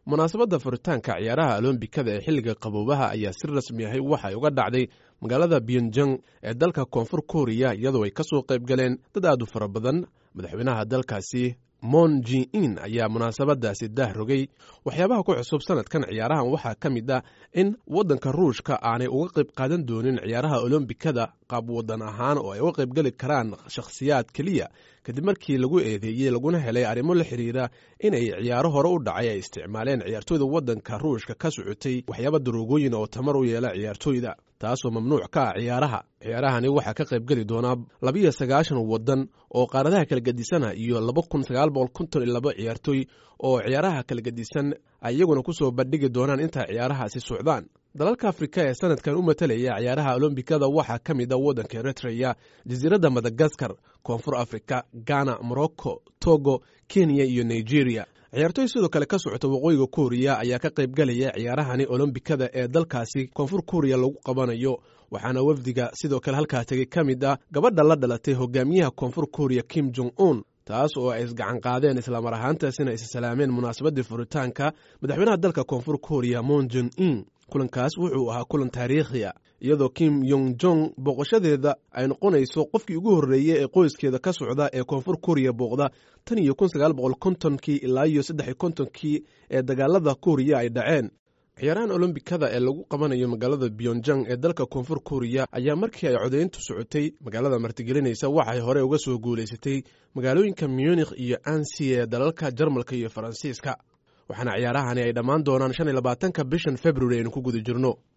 munaasabadda furitaanka ciyaaraha olombikada ee xilliga qaboobaha ayaa si rasmi ahay waxay uga dhacday magaalada pyonjang ee dalka koonfur kooriya iyadoo ay ka soo qayb galeen dad aad u fara badan madaxweynaha dalkaasi mon ji in ayaa munaasabadaasi daah rogay waxyaabaha ku cusub sanadkan ciyaarahan waxaa ka mid ah in waddanka ruushka aanay uga qayb qaadan doonin ciyaaraha olombikada qaab waddan ahaan oo ay uga qaybgeli karaan shakhsiyaad keliya kadib markii lagu eedeeyey laguna helay arrimo la xiriira inay ciyaaro hore u dhacay ay isticmaaleen ciyaartooyda waddanka ruushka ka socotay waxyaaba daroogooyin oo tamar u yeela ciyaartooyda taasoo mamnuuc ka ah ciyaaraha ciyaarahani waxaa ka qaybgeli doonaa labiyo sagaashan waddan oo qaaradaha kala gedisana iyo laba kun sagaal boqol konton iyo laba ciyaartooy oo ciyaaraha kala gedisan ay iyaguna kusoo bandhigi doonaan inta ciyaarahaasi socdaan dalalka afrika ee sanadkan u matalaya ciyaaraha olombikada waxaa ka mid a waddanka eritreya jasiiradda madagaskar koonfur afrika ghana morocco togo kenya iyo nigeria ciyaartooy sidoo kale ka socota waqooyiga kooriya ayaa ka qaybgalaya ciyaarahani olombikada ee dalkaasi koonfur kooriya lagu qabanayo waxaana wafdiga sidoo kale halkaa tegey ka mid ah gabadha la dhalatay hogaamiyaha koonfur kooriya kim jong un taas oo ay isgacan qaadeen islamar ahaantaasina is salaameen munaasabaddii furitaanka madaxweynaha dalka koonfur kooriya mon jon in kulankaas wuxuu ahaa kulan taariikhiya iyadoo kim yong jong booqashadeeda ay noqonayso qofkii ugu horreeyey ee qoyskeeda ka socda ee koonfur kooriya booqda tan iyo kun sagaal boqol kontonkii ilaa iyo saddex iyo kontonkii ee dagaalada kooriya ay dhaceen ciyaarahan olombikada ee lagu qabanayo magaalada pyonjang ee dalka koonfur kooriya ayaa markii ay codayntu socotay magaalada martigelinaysa waxay hore uga soo guulaysatay magaalooyinka munikh iyo ansi ee dalalka jarmalka iyo faransiiska waxaana ciyaarahani ay dhammaan doonaan shan iyo labaatanka bishan februari aynu ku guda jirno